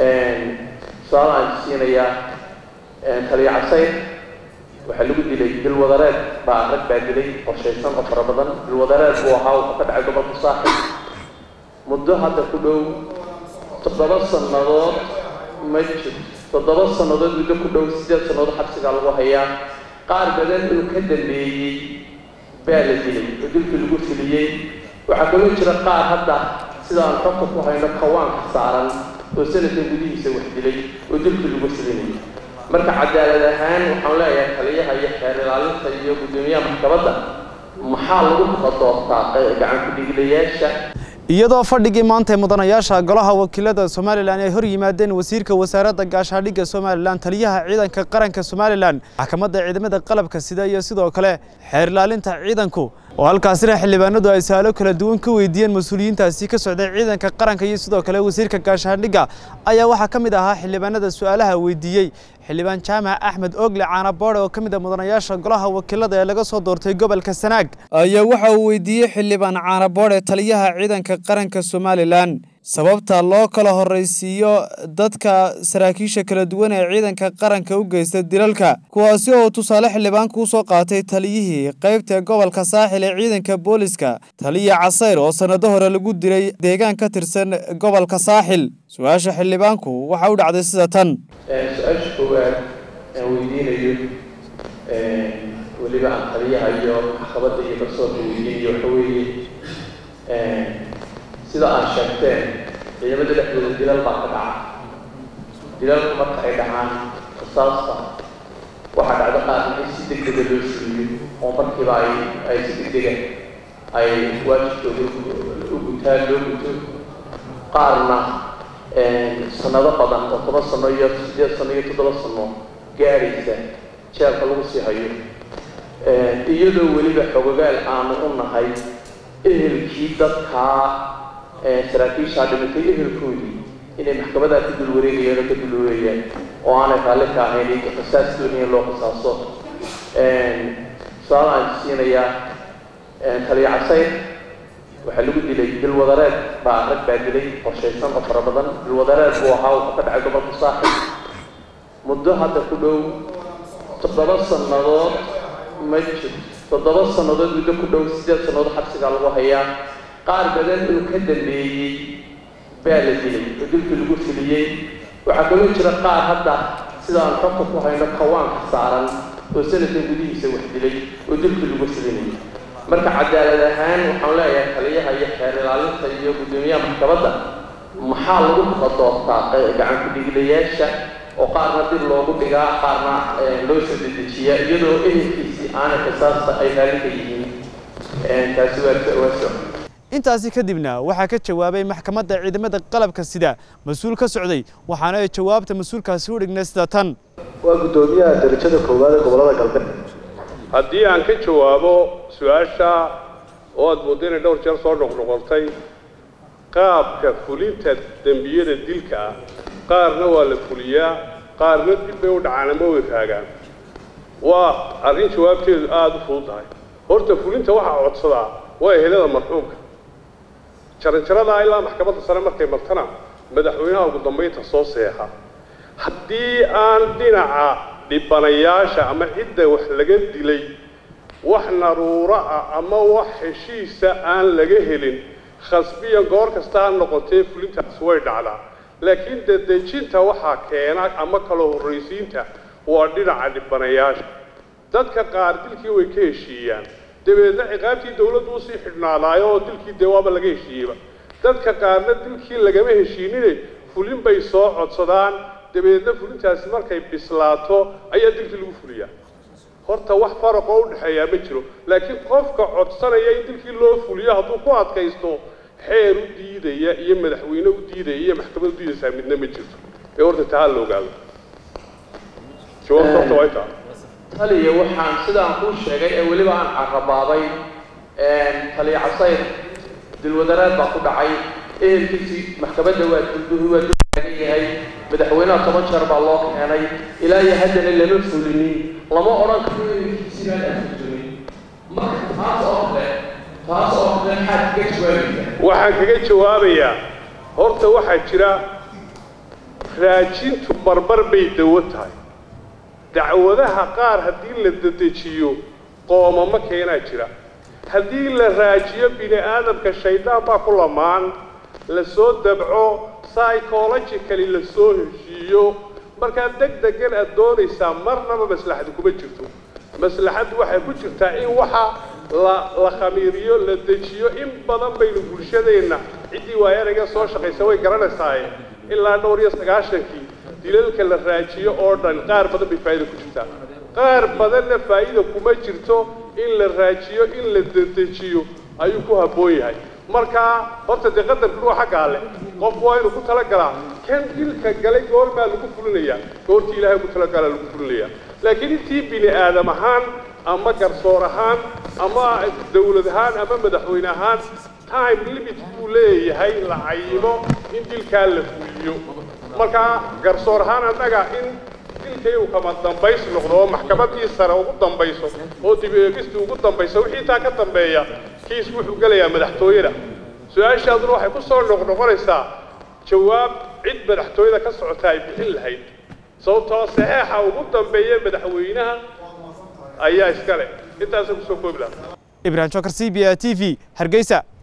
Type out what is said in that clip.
su-aal aan siinayaa taliya casayr waxaa lagu dilay dilwadareed baa rag baa dilay qorshaysan oo fara badan dilwadareed buu ahaa wuxuu ka dhacay gobolka saaxib muddo hadda ku dhow toddoba sannadood ma jirto toddoba sannadood muddo ku dhow sideed sannadood xabsigaa lagu hayaa qaar badan oo ka dambeeyey baa la dilay oo dilkii lagu filiyey waxaa kaloo jira qaar hadda sidaan xogta ku hayno kawaanka saaran oo sanadkan gudihiisa wax dilay oo dilkii lagu filinayay marka cadaalad ahaan waxaan leeyahay taliyaha iyo xeer ilaalinta iyo guddoomiyaha maxkamadda maxaa lagu kala doortaa gacan ku-dhiiglayaasha iyadoo fadhigii maanta ee mudanayaasha golaha wakiilada somalilan ay hor yimaadeen wasiirka wasaaradda gaashaadhigga somalilan taliyaha ciidanka qaranka somalilan maxkamadda ciidamada qalabka sida iyo sidoo kale xeer ilaalinta ciidanku oo halkaasina xildhibaanadu ay su-aalo kala duwan ka weydiiyeen mas-uuliyiintaasi ka socday ciidanka qaranka iyo sidoo kale wasiirka gaashaandhigga ayaa waxaa ka mid ahaa xildhibaanada su-aalaha weydiiyey xildhibaan jaamac axmed ogle caanaboode oo ka mid a mudanayaasha golaha wakiilada ee laga soo doortay gobolka sanaag ayaa waxa uu weydiiyey xildhibaan caanaboode taliyaha ciidanka qaranka somalilan sababta loo kala horraysiiyo dadka saraakiisha kala duwan ee ciidanka qaranka u geysta dilalka kuwaasi oo tusaale xildhibaanka u soo qaatay taliyihii qaybta gobolka saaxil ee ciidanka booliska taliya casayr oo sannado hore lagu dilay deegaan ka tirsan gobolka saaxil su-aasha xildhibaanku waxa u dhacday sida tan su-aasha koowaad aan weydiinayo weliba aan taliyaha iyo maxkamadda iyo garsoorka weydiinayo waxa weeye sida aan sheegteen ciidamada dhexdooda dilal baa ka dhaca dilalku marka ay dhacaan qisaasta waxaa dhacdo qaar in si deg dega loo fuliyo oo markiiba ay ay si deg dega ay waajibkooda u gutaan loo guto qaarna sanado badan oo toban sano iyo sideed sano iyo toddoba sano gaadhaysa jeelka lagu sii hayo iyadoo weliba xogogaal aanu u nahay ehelkii dadkaa saraakiishaa dhimatay ehelkoodii inay maxkamadaa ka dul wareegayaan oo ka dul wareegayaan oo aanay raalli ka ahayn qisaas dooniya loo qisaaso su-aal aan siinayaa taliya casayr waxaa lagu dilay dilwadareed baa rag baa dilay qorshaysan oo fara badan dilwadareed buu ahaa wuxuu ka dhacay gobolka saaxib muddo hadda ku dhow toddoba sannadood ma jirto toddoba sannadood muddo ku dhow sideed sannadood xabsigaa lagu hayaa qaar badan oo ka dambeeyey baa la dilay oo dilkii lagu filiyey waxaa kaloo jira qaar hadda sidaan xogta ku hayno kawaanka saaran oo sanadkan gudihiisa wax dilay oo dilkii lagu filinayay marka cadaalad ahaan waxaan leeyahay taliyaha iyo xeer ilaalinta iyo guddoomiyaha maxkamadda maxaa lagu kala doortaa gacan ku-dhiiglayaasha oo qaarna dib loogu dhigaa qaarna loo soo dedejiyaa iyadoo ehelkiisii aanay qisaasta ay raalli ka yihiin taasi waa waa soc intaasi kadibna waxaa ka jawaabay maxkamadda ciidamada qalabka sida mas-uul ka socday waxaana ay jawaabta mas-uulkaasi u dhignay sida tan waa guddoomiyaha darajada koowaad ee gobolada galbeed haddii aan ka jawaabo su-aasha oo aada mooddo inay dhowr jeer soo noqnoqotay qaabka fulinta dembiyada dilka ah qaarna waa la fuliyaa qaarna dib bay u dhacaan ama way raagaan waa arrin jawaabteedu aada u fudud tahay horta fulinta waxaa codsadaa waa ehelada marxuumka jaranjaradaa ilaa maxkamadda sare markay martana madaxweynaha ugu dambaynta soo seexa haddii aan dhinaca dhibanayaasha ama cidda wax laga dilay wax naruuro ah ama wax heshiisa aan laga helin khasbiyan goor kasta ha noqotee fulintaas way dhacdaa laakiin dedejinta waxaa keena ama kala horraysiinta waa dhinaca dhibanayaasha dadka qaar dilkii way ka heshiiyaan dabeedna ciqaabtii dawladdu usii xidhnaadaayo oo dilkii dee waaba laga heshiiyeyba dadka qaarna dilkii lagama heshiinine fulin bay soo codsadaan dabeedna fulintaasi markay bislaato ayaa dilkii lagu fuliyaa horta wax faraqoo u dhexeeyaa ma jiro laakiin qofka codsanaya in dilkii loo fuliyo hadduu ku adkaysto xeer u diidaya iyo madaxweyne u diidaya iyo maxkamad u diidaysaa midna ma jirto ee horta taa la ogaado jawaabta horta waa intaa taliya waxaan sidaan kuu sheegay ee weliba aan carabaabay taliya casayr dilwadareed baa ku dhacay ehelkiisii maxkamadda waa dulduhi waa dultaagan yahay madaxweynaha toban jeer baa loo keenay ilaa iyo haddana lama fulinin lama odhan karo ehelkiisii baan afurjumin marka taas oo kale taas oo kale maxaad kaga jawaabaysaa waxaan kaga jawaabayaa horta waxaa jira raajintu barbar bay dawo tahay dacwadaha qaar haddii la dedejiyo qoomamo keenaa jira haddii la raajiyo bini aadamka shaydaan baa ku lamaan la soo dabco psychologically la soo heshiiyo markaa deg degan aad doonaysaa marnaba maslaxadu kuma jirto maslaxaddu waxay ku jirtaa in waxa la la khamiiriyo la dejiyo in badan baynu bulshadeenna ciddii waayanaga soo shaqaysa way garanaysaaye ilaa dhowr iyo sagaashankii dilalka la raajiyo oo dhan qaar badan bay faa'iida ku jirtaa qaar badanna faa'iida kuma jirto in la raajiyo in la dedejiyo ayuu ku habboon yahay markaa horta dee qadarku waa xaggaa leh qofku waa inuu ku talagalaa kan dilka galay goormaa lagu fulinayaa goortii ilaahay ku talagalaa lagu fulinayaa laakiin intii bini aadam ahaan ama garsoor ahaan ama dawlad ahaan ama madaxweyne ahaan time limit buu leeyahay la cayimo in dilkaa la fuliyo markaa garsoor ahaan annaga in dilkay uu kama dambays noqdo oo maxkamadii sare ugu dambayso oo dib eegistii ugu dambayso wixii taa ka dambeeya kiis wuxuu gelayaa madaxtooyada su-aashaaduna waxay ku soo noqnoqonaysaa jawaab cid madaxtooyada ka socota ay bixin lahayd sababtoo saxeexa ugu dambeeya madaxweynaha ayaa iska leh intaasa kusoo koobi lahaa ibrahim jokar c b a t v hargeysa